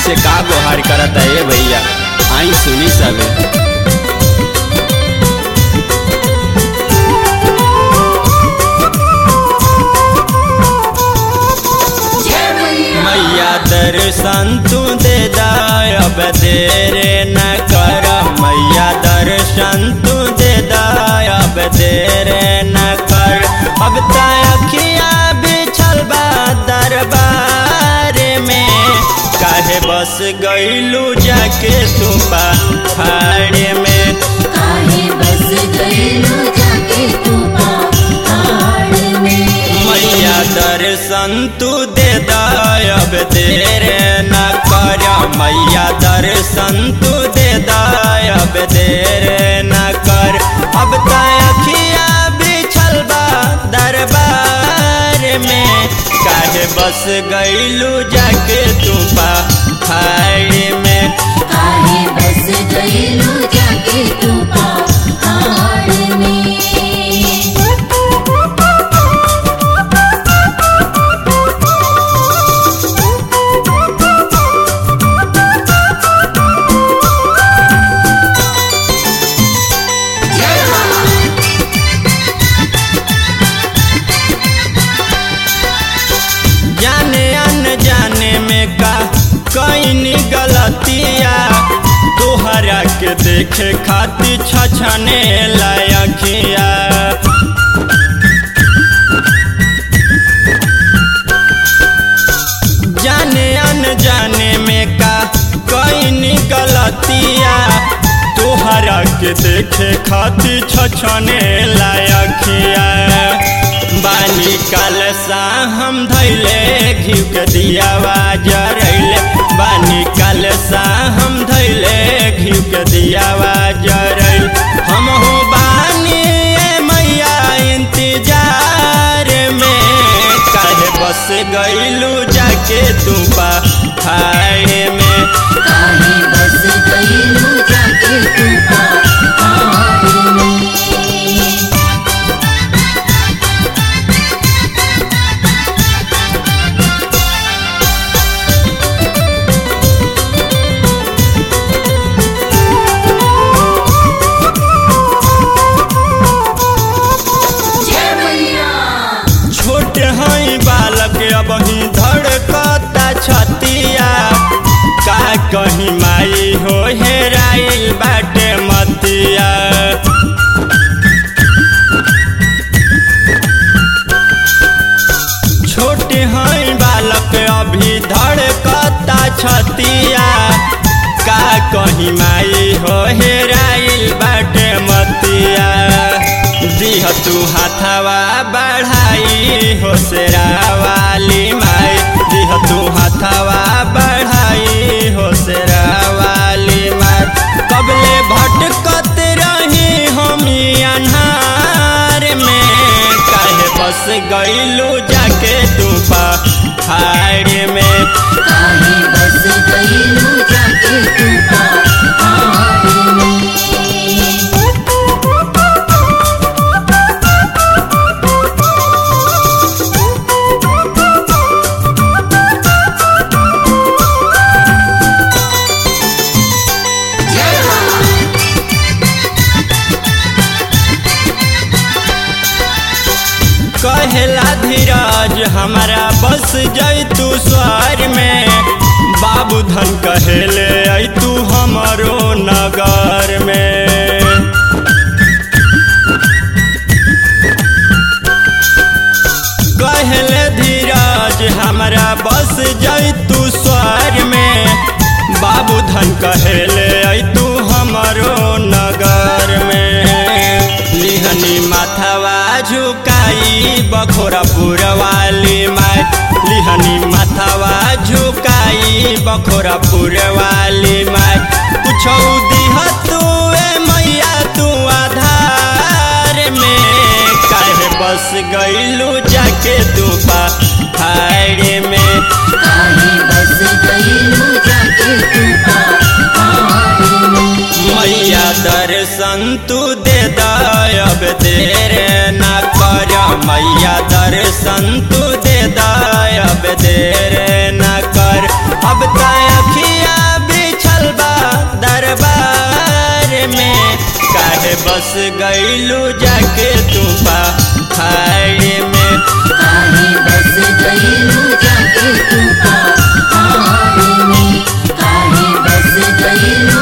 से का गोहार करता ए भैया आई सुनी सबे मैया दर्शन तू दे दाय अब देरे न कर मैया दर्शन तू दे दाय अब देरे न कर अब तखिया बिछल बा दरबार में काहे बस गईलू जाके तू पहाड़ में काहे बस गईलू जाके तू पहाड़ में मैया दर्शन तू दे दायब देरे न कर मैया दर्शन तू दे दायब देरे न कर अब तखिया बिछल बा दरबार में काहे बस गईलू जाके तू पहाड़ में काहे बस गईलू जाके तू पहाड़ में जाने अन जाने में का कईनी गलतिया तोहरा के देखे खातिर छछने लायकिया जाने अन जाने में का कईनी गलतिया तोहरा के देखे खातिर छछने लायकिया बानी काल सा हम धैले घिउ के दियावा जरैले बानी काल सा हम धैले घिउ के दियावा जरैल हम हो बानी ए मैया इंतजार में काहे बस गईलू जाके तू पहाड़ में काहे बस गईलू जाके तू पहाड़ में जय मैया छोट हई बालक अब ही धड़कता छतिया का कहीं माई हो हेराइल बाटे मतिया छोट हई बालक अभी धड़कता छतिया का कहीं माई हो हेराइल बाटे मतिया दिह तू हाथवा बढ़ाई हो सेरा वाली माई दिह तू हाथवा बढ़ाई हो सेरा वाली माई कबले भटकत रही हम अन्हार में काहे बस गईलू जाके तू पहाड़ में काहे बस गईलू जाके तू पहाड़ में कहेला धीरज हमारा बस जैतू स्वर में बाबू धन कहेले ऐतू हमरो नगर में कहले धीरज हमारा बस जैतू स्वर में बाबू धन कहेले ऐतू हमरो नगर में लिहनी माथवा झुकाई बखोरापुर वाली माई लिहनी माथवा झुकाई बखोरापुर वाली माई कुछौ दिह तू ए मैया तू आधार में काहे बस गईलू जाके तू पहाड़ में काहे बस गईलू जाके तू पहाड़ में मैया दर्शन तू दे दायब देरे न कर मैया दर्शन तू दे दायब देरे न कर अब तखिया बस गईलू जाके तू पहाड़ में काहे बस गईलू जाके तू पहाड़ में काहे बस गईलू